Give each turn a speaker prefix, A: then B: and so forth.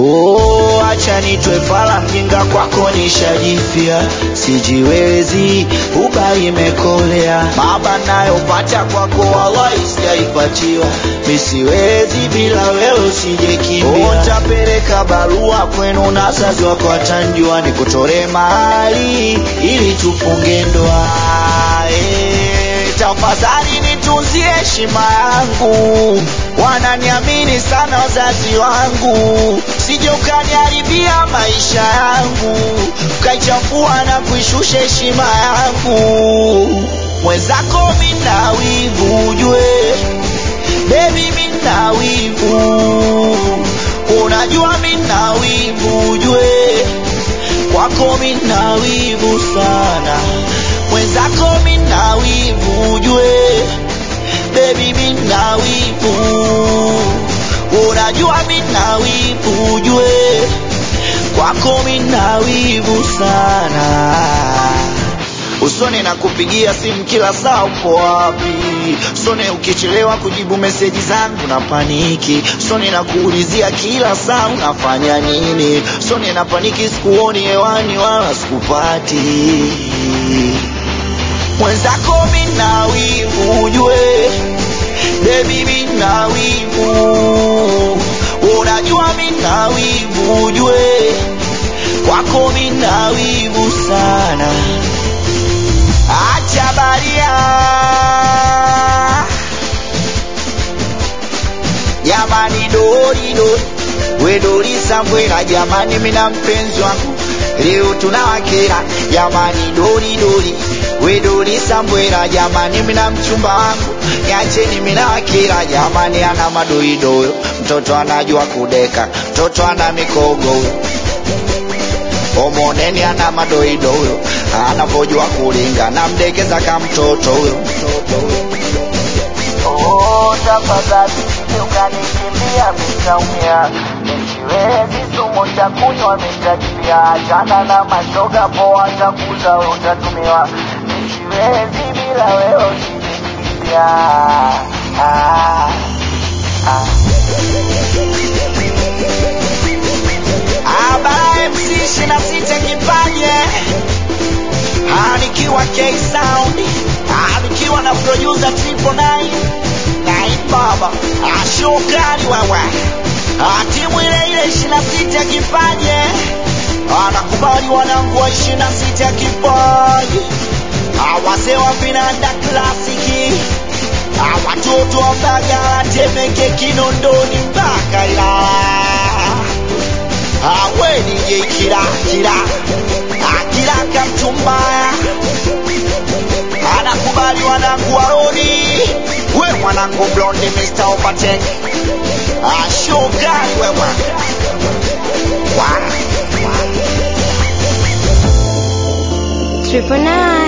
A: Oh, acha nitwe fala mjinga kwako nishajifia, sijiwezi uba imekolea, baba nayopata kwako wallahi sijaipatiwa, misiwezi bila wewe usijekimbia. Oh, ntapeleka barua kwenu na wazazi wako watanjua, nikutore mahali ili tufunge ndoa eh, tafadhali nitunzie heshima yangu, wananiamini sana wazazi wangu, sije ukaniharibia maisha yangu, ukaichafua na kuishusha heshima yangu. Mwenzako mina wivu ujue, baby mina wivu, unajua mina wivu ujue, kwako mina wivu sana, mwenzako mina wivu ujue, baby mina wivu, unajua mina wivu ujue, kwako mina wivu sana usone na kupigia simu kila saa uko wapi usone ukichelewa kujibu meseji zangu na paniki usone na kuulizia kila saa unafanya nini usone na paniki sikuoni hewani wala sikupati mwenzako mina wivu ujue bebi mina wivu unajua mina wivu ujue kwako mina wivu sana acha baria jamani dori dori we dori sambwela jamani mina mpenzi wangu leo tunawakera jamani dori dori we dori sambwela jamani mina mchumba wangu niacheni mina wakera jamani ana madoidoyo mtoto anajua kudeka mtoto ana mikogo huyo omoneni ana madoido huyo anavyojua kulinga na mdekeza ka mtoto huyo Oh, tafadhali usije ukanikimbia mitaumia nisiwezi sumu cha kunywa mitajibia achana na mashoga poa takuza we utatumiwa nisiwezi bila wewe usinikimbia ah, ah. Aba MC ishirini na sita kipaje Ah, nikiwa K Sound Ah, nikiwa na producer Triple Nine Nine Baba Ah, shukrani wewe Ah, timu ile ile ishirini na sita kipaje Ah, nakubali wanangu wa ishirini na sita kipaje Ah, wazee wa vinanda klasiki Ah, watoto wa Mbagala Temeke Kinondoni mpaka Ilala awe DJ kila kila akila kamtumbaya anakubali wanangu waroni we mwanangu blondi Mr. Opatek ashokali wewe wa
B: Triple nine.